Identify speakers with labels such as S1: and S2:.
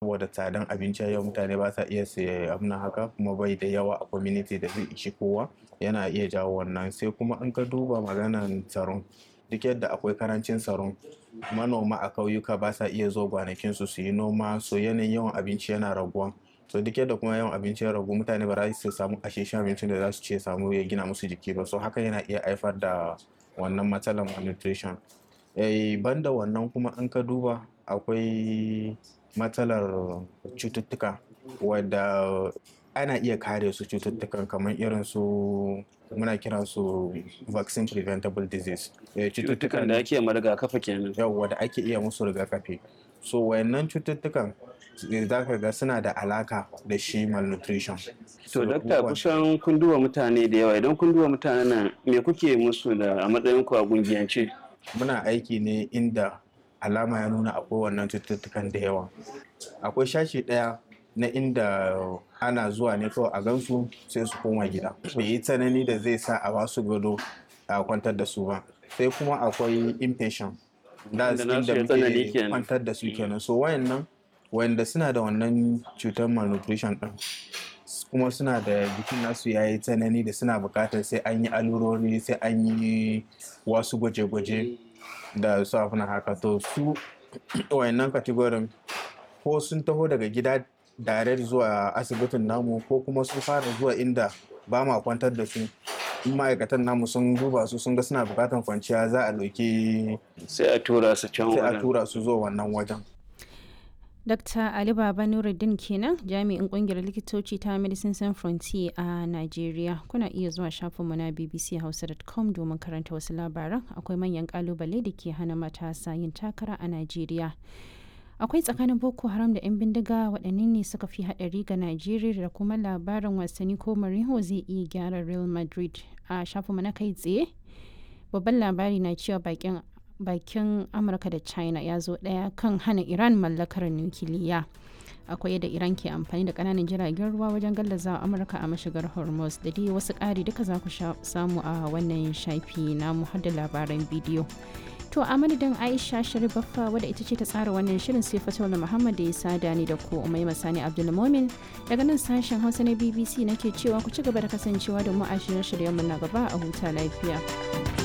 S1: saboda tsadan abinci yau mutane ba sa iya siya abin haka kuma bai da yawa a community da zai ishi kowa yana iya jawo wannan sai kuma in ka duba maganan tsaron duk yadda akwai karancin tsaron manoma a kauyuka ba sa iya zo gwanakinsu su yi noma so yanayin yawan abinci yana raguwa so duk yadda kuma yawan abinci ya ragu mutane ba za su samu asheshen abincin da za su ce samu ya gina musu jiki ba so haka yana iya haifar da wannan matsalar malnutrition eh banda wannan kuma in ka duba akwai matsalar cututtuka wadda ana iya kare su cututtukan kamar irin su muna kiran su vaccine preventable disease
S2: cututtukan da ake ma rigakafi kenan
S1: yawwa da ake iya musu rigakafi so wayannan cututtukan za ka ga suna da alaka da shi malnutrition
S2: to dakta kusan kun duba mutane da yawa idan kun duba mutanen nan me kuke musu da a matsayin ku a gungiyance
S1: muna aiki ne inda alama ya nuna akwai wannan cututtukan da yawa akwai shashi ɗaya na inda ana zuwa ne kawai a gansu sai su koma gida bai yi tsanani da zai sa a basu gado a kwantar da su ba sai kuma akwai impatient da inda muke kwantar da su kenan so wayannan wayanda suna da wannan cutar malnutrition din kuma suna da jikin nasu ya yi tsanani da suna bukatar sai an yi alurori sai an yi wasu gwaje-gwaje da su afina haka to su wayannan kategorin ko sun taho daga gida direct zuwa asibitin namu ko kuma sun fara zuwa inda ba ma kwantar da su in ma'aikatan namu sun duba su sun ga suna bukatan kwanciya za a ɗauki
S2: sai a tura su can
S1: sai a tura su zuwa wannan wajen
S3: Dr. Ali Baba Nuruddin kenan jami'in kungiyar likitoci ta Medicine Sans Frontier a Najeriya. Kuna iya zuwa shafinmu na bbchausa.com domin karanta wasu labaran akwai manyan kalubale da ke hana matasa yin takara a Najeriya. Akwai tsakanin Boko Haram da 'yan bindiga waɗanne ne suka fi haɗari ga Najeriya da kuma labarin wasanni ko Mourinho zai iya gyara Real Madrid a shafinmu na kai tsaye. Babban labari na cewa bakin bakin amurka da china ya zo daya kan hana iran mallakar nukiliya akwai yadda iran ke amfani da kananan jiragen ruwa wajen gallaza amurka a mashigar hormuz da dai wasu ƙari duka za ku samu a wannan shafi na har da labaran bidiyo to a madadin aisha sharifaffa wadda ita ce ta tsara wannan shirin sai fatola muhammad da ya sada ni da ku umai masani abdulmomin daga nan sashen hausa na bbc nake cewa ku ci gaba da kasancewa da mu a shirye-shiryenmu na gaba a huta lafiya